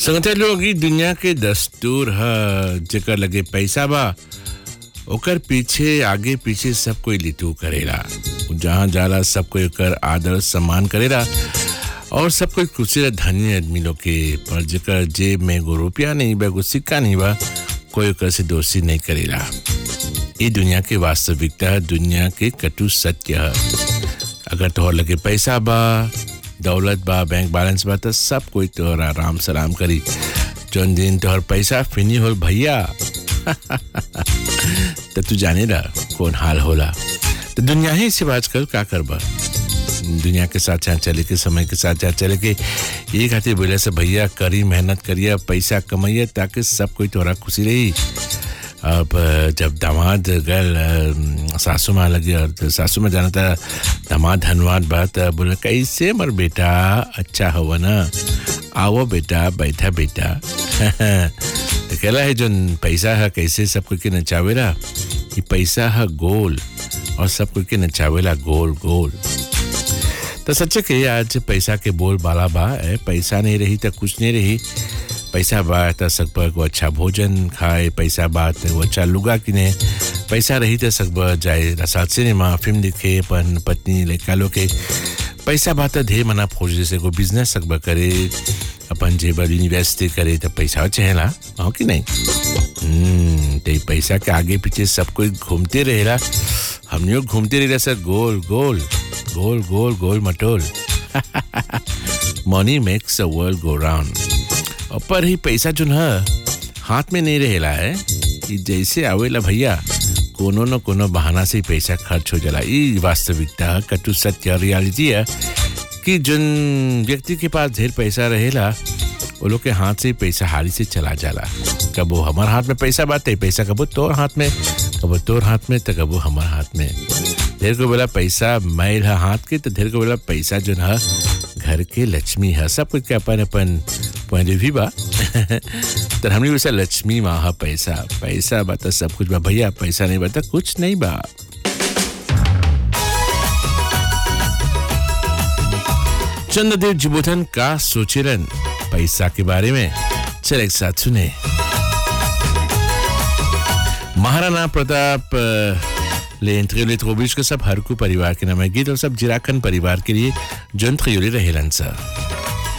संगठन लोग ई दुनिया के दस्तूर ह जेकर लगे पैसा बा ओकर पीछे आगे पीछे सब कोई लिटू करेला जहाँ जाला सब कोई ओकर आदर सम्मान करेला और सब कोई खुशी धनी आदमी लोग के पर जेकर जेब में एगो रुपया नहीं बा एगो सिक्का नहीं बा कोई ओकर से दोस्ती नहीं करेला ये दुनिया के वास्तविकता है दुनिया के कटु सत्य है अगर तोहर लगे पैसा बा दौलत बा बैंक बैलेंस बा तो सब कोई तोहर आराम सलाम करी जौन दिन तोहर पैसा फिनी होल भैया तो तू जाने ला कौन हाल होला तो दुनिया ही से बात कर का करबा दुनिया के साथ साथ चले के समय के साथ साथ चले के ये खातिर बोले से भैया करी मेहनत करिए पैसा कमाइए ताकि सब कोई तोरा खुशी रही अब जब दामाद गल सासू माँ लगी और तो सासू में जाना था दामाद धनवाद बात बोले कैसे मर बेटा अच्छा हुआ ना आओ बेटा बैठा बेटा तो कहला है जो पैसा है कैसे सब कोई के नचावेला ये पैसा है गोल और सब कोई के नचावेला गोल गोल तो सच्चे के आज पैसा के बोल बाला बा है पैसा नहीं रही तो कुछ नहीं रही पैसा बा तो सकब को अच्छा भोजन खाए पैसा बा तो अच्छा लुगा किने पैसा रही तो सकब जाए रसात सिनेमा फिल्म दिखे अपन पत्नी लड़का लोग के पैसा बा तो ढेर मना फौज जैसे को बिजनेस सकब करे अपन जेबर इन्वेस्ट करे तो पैसा चहेला हो कि नहीं हम्म तो पैसा के आगे पीछे सब कोई घूमते रहेला हमने घूमते रहेला सर गोल गोल गोल गोल गोल मटोल money makes a world go round और पर ही पैसा जो है हाथ में नहीं रहेला है कि जैसे आवेला भैया कोनो न कोनो बहाना से पैसा खर्च हो जाला ई वास्तविकता कटु सत्य रियलिटी है कि जिन व्यक्ति के पास ढेर पैसा रहेला वो लोग के हाथ से पैसा हारी से चला जाला कबो हमार हाथ में पैसा बाते पैसा कबो तोर हाथ में कबो तोर हाथ में तो कबो हमार हाथ में ढेर को बोला पैसा मैल है हाथ के तो ढेर को बोला पैसा जो है घर के लक्ष्मी है सब कुछ के अपन अपन पॉइंट भी बा तो हमने वैसा लक्ष्मी माँ है पैसा पैसा बा तो सब कुछ बा भैया पैसा नहीं बता कुछ नहीं बा चंद्रदेव जिबोधन का सोचेरन पैसा के बारे में चल एक साथ सुने महाराणा प्रताप ले इंद्रियोले के सब हरकू परिवार के नाम है गीत और सब जिराखन परिवार के लिए जंत्र योले रहेलन सा